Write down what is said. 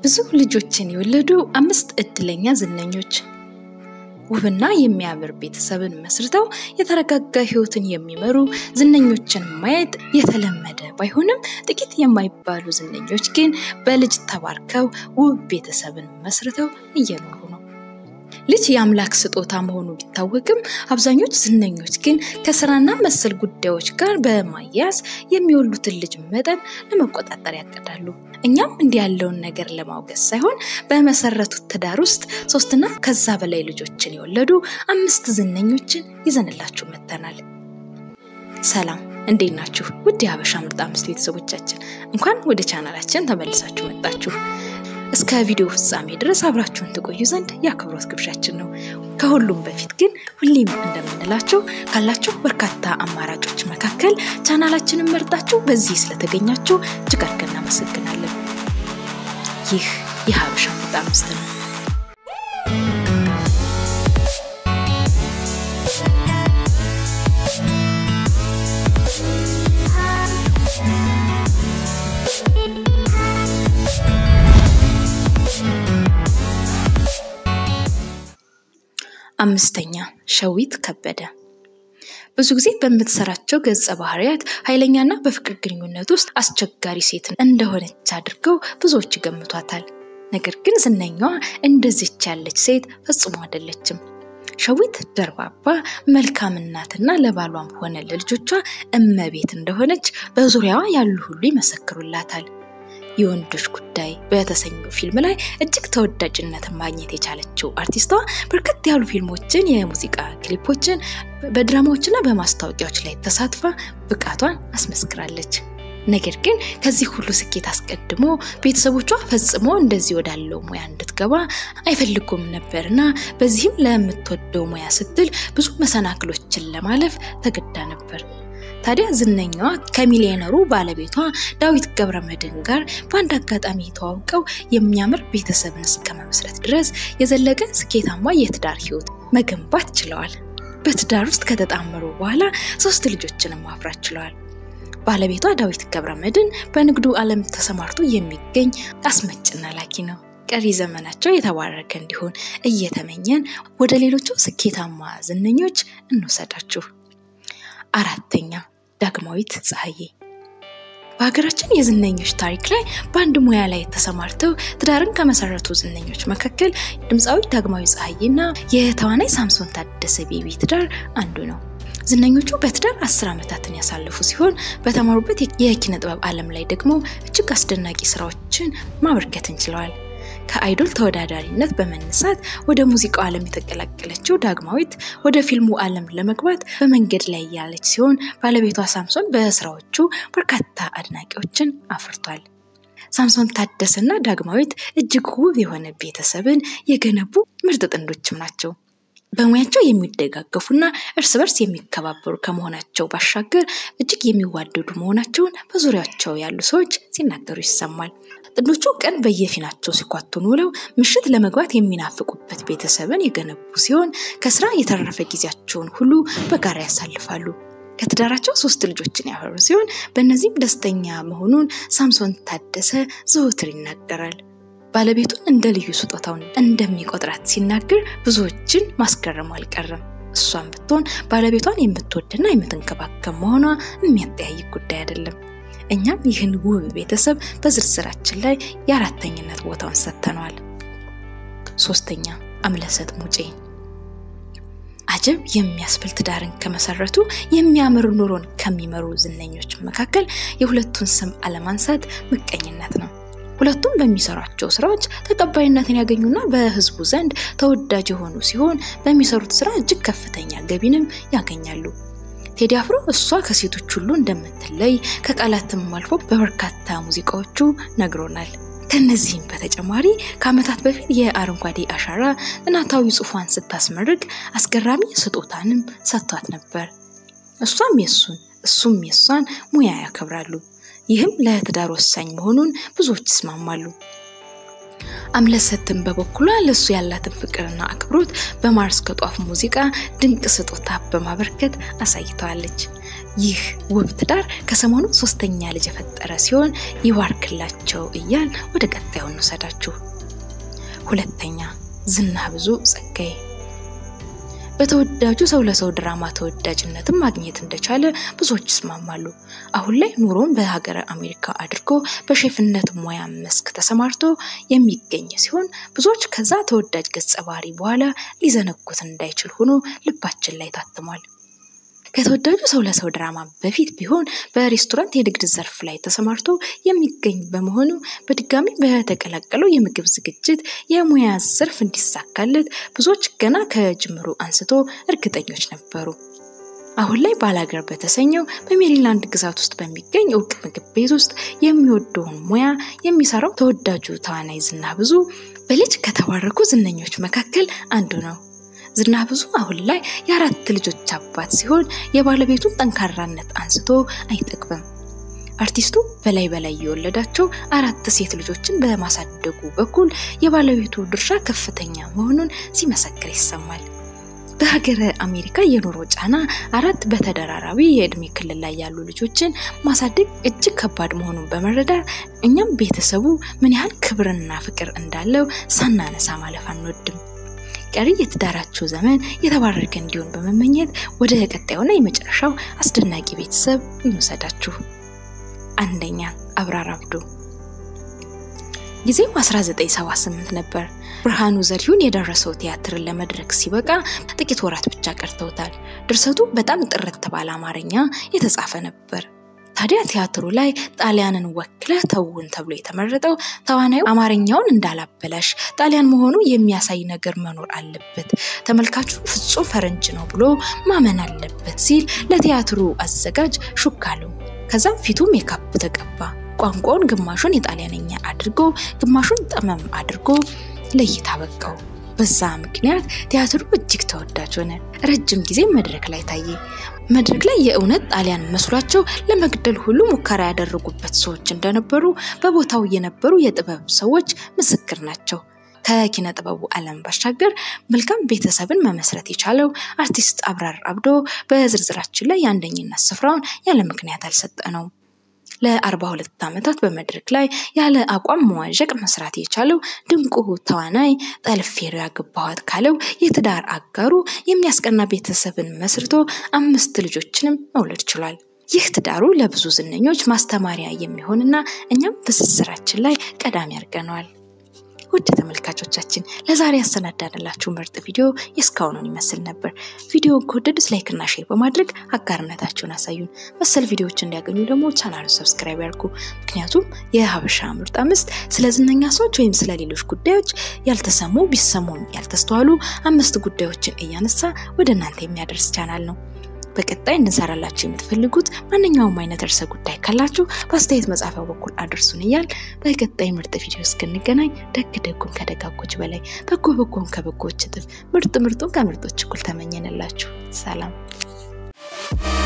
ብዙ ልጆችን የወለዱ አምስት እድለኛ ዝነኞች ውብና የሚያምር ቤተሰብን መስርተው የተረጋጋ ሕይወትን የሚመሩ ዝነኞችን ማየት የተለመደ ባይሆንም ጥቂት የማይባሉ ዝነኞች ግን በልጅ ተባርከው ውብ ቤተሰብን መስርተው እየኖሩ ነው። ልጅ የአምላክ ስጦታ መሆኑ ቢታወቅም አብዛኞቹ ዝነኞች ግን ከስራና መሰል ጉዳዮች ጋር በማያያዝ የሚወሉትን ልጅ መጠን ለመቆጣጠር ያቅዳሉ። እኛም እንዲህ ያለውን ነገር ለማውገዝ ሳይሆን በመሰረቱት ትዳር ውስጥ ሶስትና ከዛ በላይ ልጆችን የወለዱ አምስት ዝነኞችን ይዘንላችሁ መጥተናል። ሰላም፣ እንዴት ናችሁ? ውድ የሀበሻ ምርጥ አምስት ቤተሰቦቻችን እንኳን ወደ ቻናላችን ተመልሳችሁ መጣችሁ። እስከ ቪዲዮ ፍጻሜ ድረስ አብራችሁን ትቆዩ ዘንድ የአክብሮት ግብዣችን ነው። ከሁሉም በፊት ግን ሁሌም እንደምንላቸው ካላችሁ በርካታ አማራጮች መካከል ቻናላችንን መርጣችሁ በዚህ ስለተገኛችሁ እጅግ አድርገን እናመሰግናለን። ይህ የሀበሻ ምርጥ አምስት ነው። አምስተኛ ሸዊት ከበደ ብዙ ጊዜ በምትሰራቸው ገጸ ባህሪያት ኃይለኛና በፍቅር ግንኙነት ውስጥ አስቸጋሪ ሴት እንደሆነች አድርገው ብዙዎች ይገምቷታል። ነገር ግን ዝነኛዋ እንደዚች ያለች ሴት ፈጽሞ አይደለችም። ሸዊት ደርባባ፣ መልካም እናትና ለባሏም ሆነ ለልጆቿ እመቤት እንደሆነች በዙሪያዋ ያሉ ሁሉ ይመሰክሩላታል። የወንዶች ጉዳይ በተሰኘው ፊልም ላይ እጅግ ተወዳጅነትን ማግኘት የቻለችው አርቲስቷ በርከት ያሉ ፊልሞችን፣ የሙዚቃ ክሊፖችን፣ በድራማዎችና በማስታወቂያዎች ላይ ተሳትፋ ብቃቷን አስመስክራለች። ነገር ግን ከዚህ ሁሉ ስኬት አስቀድሞ ቤተሰቦቿ ፈጽሞ እንደዚህ ወዳለው ሙያ እንድትገባ አይፈልጉም ነበርና በዚህም ለምትወደው ሙያ ስትል ብዙ መሰናክሎችን ለማለፍ ተገዳ ነበር። ታዲያ ዝነኛዋ ከሚሊዮነሩ ባለቤቷ ዳዊት ገብረመድህን ጋር በአንድ አጋጣሚ ተዋውቀው የሚያምር ቤተሰብን እስከ መመስረት ድረስ የዘለቀ ስኬታማ የትዳር ሕይወት መገንባት ችለዋል። በትዳር ውስጥ ከተጣመሩ በኋላ ሶስት ልጆችንም ማፍራት ችለዋል። ባለቤቷ ዳዊት ገብረመድህን በንግዱ ዓለም ተሰማርቶ የሚገኝ አስመጭና ላኪ ነው። ቀሪ ዘመናቸው የተባረከ እንዲሆን እየተመኘን ወደ ሌሎቹ ስኬታማ ዝነኞች እንውሰዳችሁ። አራተኛ ዳግማዊት ፀሐዬ በሀገራችን የዝነኞች ታሪክ ላይ በአንድ ሙያ ላይ ተሰማርተው ትዳርን ከመሰረቱ ዝነኞች መካከል ድምፃዊ ዳግማዊ ፀሐዬና የተዋናይ ሳምሶን ታደሰ ቤቢ ትዳር አንዱ ነው። ዝነኞቹ በትዳር አስር ዓመታትን ያሳለፉ ሲሆን በተማሩበት የኪነ ጥበብ ዓለም ላይ ደግሞ እጅግ አስደናቂ ስራዎችን ማበርከት እንችለዋል። ከአይዶል ተወዳዳሪነት በመነሳት ወደ ሙዚቃው ዓለም የተቀላቀለችው ዳግማዊት ወደ ፊልሙ ዓለም ለመግባት በመንገድ ላይ ያለች ሲሆን ባለቤቷ ሳምሶን በስራዎቹ በርካታ አድናቂዎችን አፍርቷል። ሳምሶን ታደሰና ዳግማዊት እጅግ ውብ የሆነ ቤተሰብን የገነቡ ምርጥ ጥንዶችም ናቸው። በሙያቸው የሚደጋገፉና እርስ በርስ የሚከባበሩ ከመሆናቸው ባሻገር እጅግ የሚዋደዱ መሆናቸውን በዙሪያቸው ያሉ ሰዎች ሲናገሩ ይሰማል። ጥንዶቹ ቀን በየፊናቸው ሲኳቱኑ ውለው ምሽት ለመግባት የሚናፍቁበት ቤተሰብን የገነቡ ሲሆን ከስራ የተረፈ ጊዜያቸውን ሁሉ በጋራ ያሳልፋሉ። ከትዳራቸው ሶስት ልጆችን ያፈሩ ሲሆን በእነዚህም ደስተኛ መሆኑን ሳምሶን ታደሰ ዘወትር ይናገራል። ባለቤቱን እንደ ልዩ ስጦታውን እንደሚቆጥራት ሲናገር ብዙዎችን ማስገረሙ አልቀረም። እሷን ብትሆን ባለቤቷን የምትወድና የምትንከባከብ መሆኗ የሚያጠያይቅ ጉዳይ አይደለም። እኛም ይህን ውብ ቤተሰብ በዝርዝራችን ላይ የአራተኝነት ቦታውን ሰጥተነዋል። ሶስተኛ አምለሰት ሙጬ አጀብ የሚያስብል ትዳርን ከመሰረቱ የሚያምር ኑሮን ከሚመሩ ዝነኞች መካከል የሁለቱን ስም አለማንሳት ምቀኝነት ነው። ሁለቱም በሚሰሯቸው ስራዎች ተቀባይነትን ያገኙና በሕዝቡ ዘንድ ተወዳጅ የሆኑ ሲሆን በሚሰሩት ስራ እጅግ ከፍተኛ ገቢንም ያገኛሉ። ቴዲ አፍሮ እሷ ከሴቶች ሁሉ እንደምትለይ ከቃላትም አልፎ በበርካታ ሙዚቃዎቹ ነግሮናል። ከነዚህም በተጨማሪ ከዓመታት በፊት የአረንጓዴ አሻራ ጥናታዊ ጽሑፏን ስታስመርቅ አስገራሚ ስጦታንም ሰጥቷት ነበር። እሷም የሱን እሱም የሷን ሙያ ያከብራሉ። ይህም ለትዳር ወሳኝ መሆኑን ብዙዎች ይስማማሉ። አምለሰትን በበኩሏ ለእሱ ያላትን ፍቅርና አክብሮት በማር እስከ ጧፍ ሙዚቃ ድንቅ ስጦታ በማበርከት አሳይተዋለች። ይህ ውብ ትዳር ከሰሞኑ ሶስተኛ ልጅ የፈጠረ ሲሆን ይባርክላቸው እያል ወደ ቀጣዩ እንውሰዳችሁ። ሁለተኛ ዝና ብዙ ጸጋዬ በተወዳጁ ሰው ለሰው ድራማ ተወዳጅነትን ማግኘት እንደቻለ ብዙዎች ይስማማሉ። አሁን ላይ ኑሮን በሀገረ አሜሪካ አድርጎ በሼፍነት ሙያ መስክ ተሰማርቶ የሚገኝ ሲሆን ብዙዎች ከዛ ተወዳጅ ገጸ ባህሪ በኋላ ሊዘነጉት እንዳይችል ሆኖ ልባችን ላይ ታትሟል። ከተወዳጁ ሰው ለሰው ድራማ በፊት ቢሆን በሬስቶራንት የንግድ ዘርፍ ላይ ተሰማርቶ የሚገኝ በመሆኑ በድጋሚ በተቀላቀለው የምግብ ዝግጅት የሙያ ዘርፍ እንዲሳካለት ብዙዎች ገና ከጅምሩ አንስቶ እርግጠኞች ነበሩ። አሁን ላይ ባላገር በተሰኘው በሜሪላንድ ግዛት ውስጥ በሚገኝ እውቅ ምግብ ቤት ውስጥ የሚወደውን ሙያ የሚሰራው ተወዳጁ ተዋናይ ዝና ብዙ በልጅ ከተባረኩ ዝነኞች መካከል አንዱ ነው። ዝና ብዙ አሁን ላይ የአራት ልጆች አባት ሲሆን የባለቤቱን ጠንካራነት አንስቶ አይጠግብም። አርቲስቱ በላይ በላይ የወለዳቸው አራት ሴት ልጆችን በማሳደጉ በኩል የባለቤቱ ድርሻ ከፍተኛ መሆኑን ሲመሰክር ይሰማል። በሀገረ አሜሪካ የኑሮ ጫና አራት በተደራራቢ የእድሜ ክልል ላይ ያሉ ልጆችን ማሳደግ እጅግ ከባድ መሆኑን በመረዳት እኛም ቤተሰቡ ምን ያህል ክብርና ፍቅር እንዳለው ሳናነሳ ማለፍ አንወድም። ቀሪ የትዳራችሁ ዘመን የተባረከ እንዲሆን በመመኘት ወደ ቀጣዩና የመጨረሻው አስደናቂ ቤተሰብ እንውሰዳችሁ። አንደኛ አብራር አብዶ። ጊዜው 1978 ነበር። ብርሃኑ ዘሪሁን የደረሰው ቲያትርን ለመድረክ ሲበቃ ጥቂት ወራት ብቻ ቀርተውታል። ድርሰቱ በጣም ጥርት ባለ አማርኛ የተጻፈ ነበር። ታዲያ ቲያትሩ ላይ ጣሊያንን ወክለህ ተውን ተብሎ የተመረጠው ተዋናዩ አማርኛውን እንዳላበላሽ ጣሊያን መሆኑ የሚያሳይ ነገር መኖር አለበት፣ ተመልካቹ ፍጹም ፈረንጅ ነው ብሎ ማመን አለበት ሲል ለቲያትሩ አዘጋጅ ሹክ አለው። ከዛም ፊቱ ሜካፕ ተቀባ። ቋንቋውን ግማሹን የጣሊያንኛ አድርጎ ግማሹን ጠመም አድርጎ ለእይታ በቃው። በዛ ምክንያት ቲያትሩ እጅግ ተወዳጅ ሆነ። ረጅም ጊዜ መድረክ ላይ ታየ። መድረክ ላይ የእውነት ጣሊያን መስሏቸው ለመግደል ሁሉ ሙከራ ያደረጉበት ሰዎች እንደነበሩ በቦታው የነበሩ የጥበብ ሰዎች ምስክር ናቸው። ከኪነ ጥበቡ ዓለም ባሻገር መልካም ቤተሰብን መመስረት የቻለው አርቲስት አብራር አብዶ በዝርዝራችን ላይ የአንደኝነት ስፍራውን ያለ ምክንያት አልሰጠነውም። ለአርባ ሁለት ዓመታት በመድረክ ላይ ያለ አቋም መዋዠቅ መስራት የቻለው ድንቁ ተዋናይ ጠልፌሮ ያገባኋት ካለው የትዳር አጋሩ የሚያስቀና ቤተሰብን መስርቶ አምስት ልጆችንም መውለድ ችሏል። ይህ ትዳሩ ለብዙ ዝነኞች ማስተማሪያ የሚሆንና እኛም በትስስራችን ላይ ቀዳሚ አድርገነዋል። ውድ ተመልካቾቻችን ለዛሬ ያሰናዳንላችሁ ምርጥ ቪዲዮ የእስካሁኑን ይመስል ነበር። ቪዲዮውን ከወደዱት ላይክ እና ሼር በማድረግ አጋርነታችሁን አሳዩን። መሰል ቪዲዮዎች እንዲያገኙ ደግሞ ቻናሉን ሰብስክራይብ ያድርጉ። ምክንያቱም የሀበሻ ምርጥ አምስት ስለ ዝነኛ ሰዎች ወይም ስለ ሌሎች ጉዳዮች ያልተሰሙ ቢሰሙም ያልተስተዋሉ አምስት ጉዳዮችን እያነሳ ወደ እናንተ የሚያደርስ ቻናል ነው። በቀጣይ እንድንሰራላችሁ የምትፈልጉት ማንኛውም አይነት ርዕሰ ጉዳይ ካላችሁ በአስተያየት መጻፊያው በኩል አድርሱን እያል በቀጣይ ምርጥ ቪዲዮ እስክንገናኝ ደግ ደጉን ከደጋጎች በላይ በጎ በጎን ከበጎች እጥፍ ምርጥ ምርጡን ከምርጦች እኩል ተመኘንላችሁ። ሰላም